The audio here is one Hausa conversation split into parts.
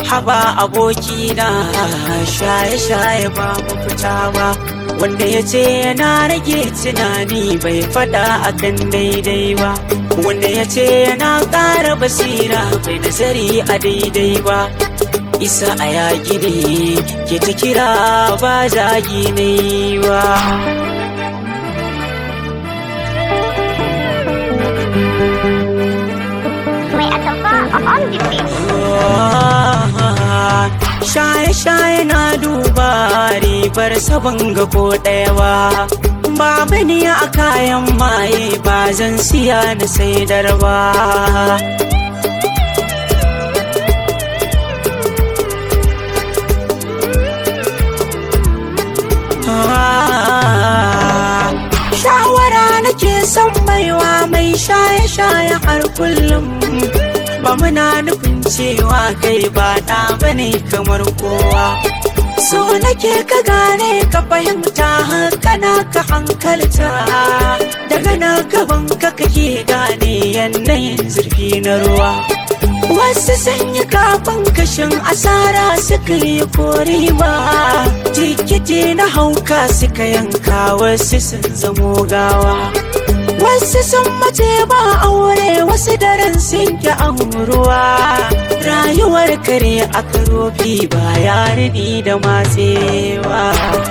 haba abokina shaye-shaye ba mafita ba wanda ya ce yana rage tunani bai fada akan daidai ba wanda ya ce yana ƙara basira bai nazari a daidai ba isa a yaƙi ne ke ta kira ba zagi ne ba Mai atamfa a on the beat. shaye-shaye na duba ribar sabon ga ko ɗaya ba babu ni a kayan maye ba zan siya na saidar ba shawara nake son baiwa mai shaye-shaye har kullum ba muna nufin cewa kai ba ɗa bane kamar kowa so nake ka gane ka fahimta hankana ka hankalta daga na gaban ka kake gane yanayin zurfi na ruwa wasu sanya kafin kashin asara suka yi kori ba tikiti na hauka suka yanka wasu sun zamo gawa wasu sun mace ba aure wasu daren sun ki ruwa rayuwar kare a karofi ba ya rini da matsewa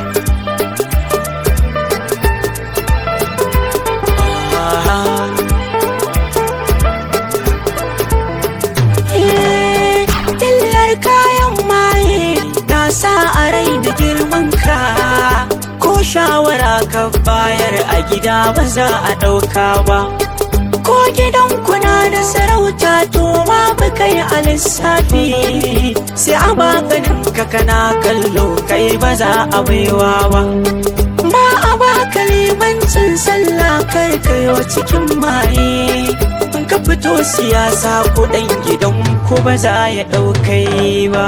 Dillar kayan maye na sa a rai da girman ka ko shawara ka bayar a gida ba za a ɗauka ba ko gidan kuna da sarauta to ma ba kai a lissafi sai a maganin ka kana kallo kai ba za a baiwa ba ba a baka limancin sallah kar kayo cikin maye in ka fito siyasa ko ɗan gidan ko ba za ya ɗaukai ba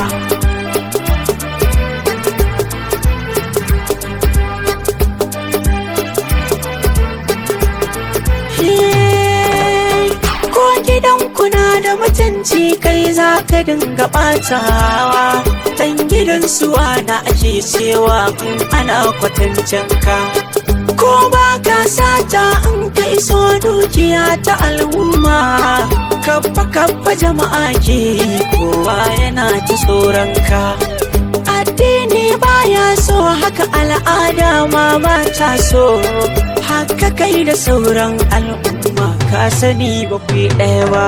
ko gidan kuna da mutunci kai za ka dinga ɓatawa dan gidan suwa na ake cewa in ana kwatancin ka ko ba ka sata in ka iso dukiya ta al'umma kabba kabba jama'a ke kowa yana ta tsoron ka addini baya so haka al'ada ma ba ta so haka kai da sauran al'umma ka sani ba ku yi ɗaya ba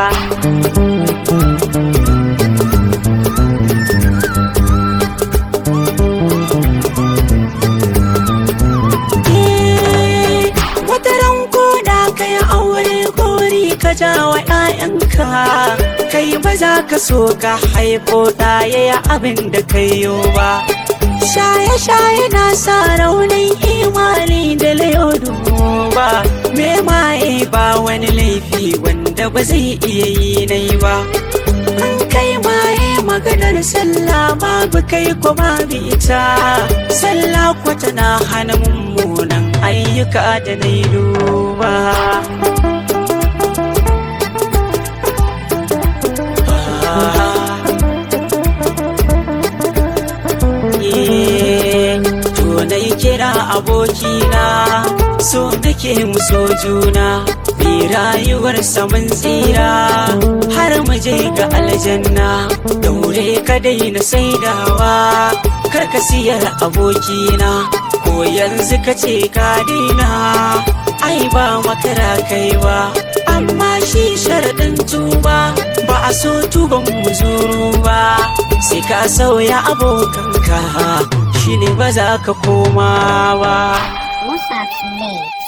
Eh, wata ran ko da ka yi aure gori ka ja wa 'ya'yanka kai ba za ka so ka haifo ɗaya ya abin da kai yo ba shaye-shaye na sa raunin imani da layodu ba me maye ba wani laifi wanda ba zai iya yi nai ba an kai maye maganar sallah babu kai ko babu ita sallah ko tana hana mummunan ayyuka da na yi duba to na yi kira abokina so nake mu so juna bi rayuwar saman tsira har mu je ga aljanna daure ka daina saidawa kar ka siyar abokina ko yanzu ka ce ka daina ai ba makara kaiwa amma shi sharaɗin tuba ba a so tuban muzuru ba sai ka sauya abokanka shi ne ba za ka koma ba Musa Slade.